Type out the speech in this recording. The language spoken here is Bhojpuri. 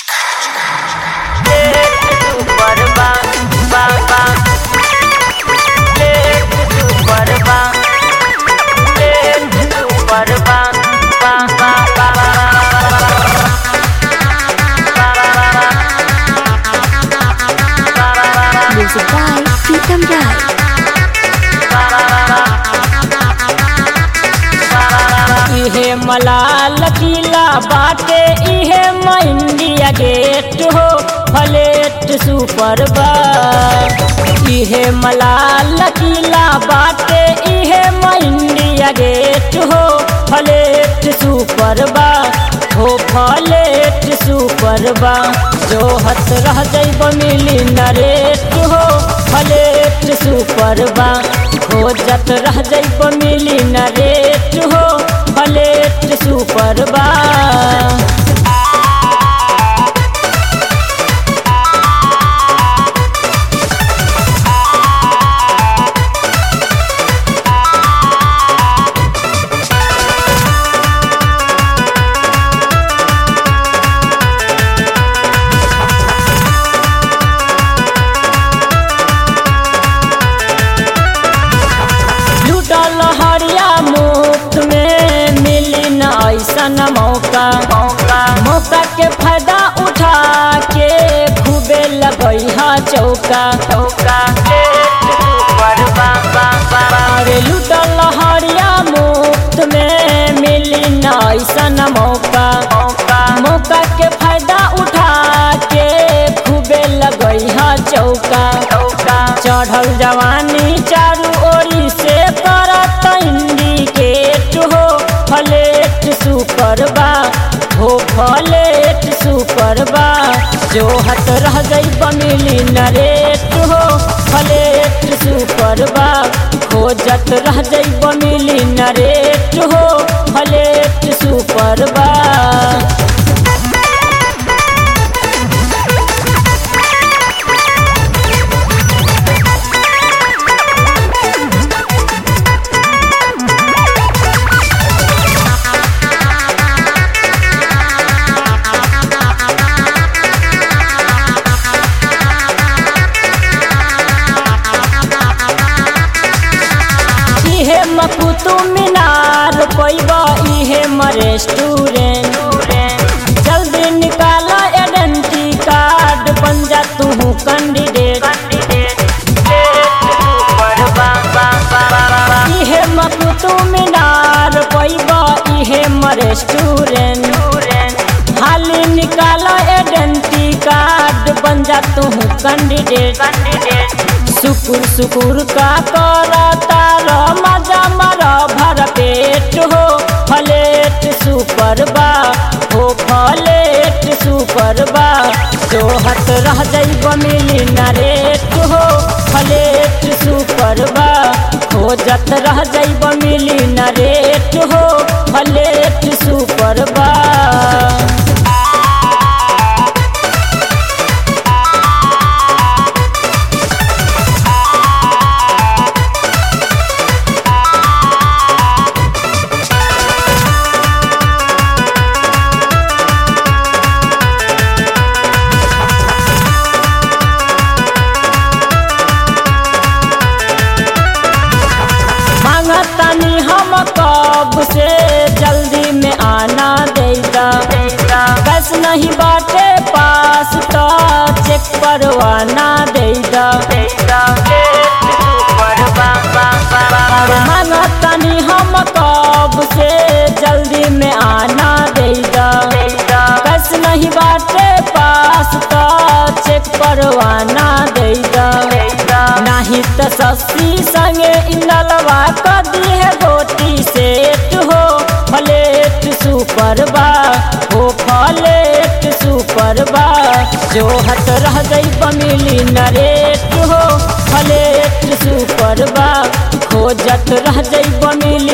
Music by Pritam Rai. इहे मलाल किला बाटे इहे म इंडिया गेट हो फ्लेट सुपर बा इहे मलाल किला बाटे इहे म इंडिया गेट हो फ्लेट सुपर बा हो फ्लेट सुपर बा जो हत रह जैब मिली नरेट हो फ्लेट सुपर बा खोजत रह जैब मिली नरेट हो फ्लेट सुपर बा लूटल हरिया मुफ्त में मिली न ऐसन मौका मौका के फायदा उठा के खूबे लगई हा चौका अरे लूटल हरिया मुफ्त में मिली न ऐसन मौका मौका के फायदा उठा के खूबे लगई हा चौका चढ़ल जवानी चारू ओरी से करत इंडिकेट हो फ्लेट सुपर बा हो फ्लेट सुपर बा जो हत रह गई बमिली नरेट हो फ्लेट सुपर बा खोजत रह गई बमिली नरेट हो फ्लेट सुपर बा इहे म कुतुब मीनार पैबा इहे म रेस्टोरेंट जल्दी निकाला आइडेंटी कार्ड बन जा तू कैंडिडेट इहे म कुतुब मीनार पैबा इहे म रेस्टोरेंट हाली निकाला आइडेंटी कार्ड बन जा तू कैंडिडेट सुकुर सुकुर का करता र मजा मर भर पेट हो फ्लेट सुपर बा हो फ्लेट सुपर बा जो हत रह जैब मिली नरेट हो फ्लेट सुपर बा खोजत रह जैब मिली नरेट हो फ्लेट सुपर बा मांगतनी हम कब से जल्दी में आना देगा बस नहीं बाटे पास तो चेक परवाना देगा मांगतनी हम कब से जल्दी में आना देगा बस नहीं बाटे पास तो चेक परवाना देगा नहीं तो सस्ती संगे इंदलवा कदी है गोटी सेट हो फ्लेट सुपर बा हो फ्लेट सुपर बा जो हट रह गई बमिली नरेट हो फ्लेट सुपर बा खोजत रह गई बमिली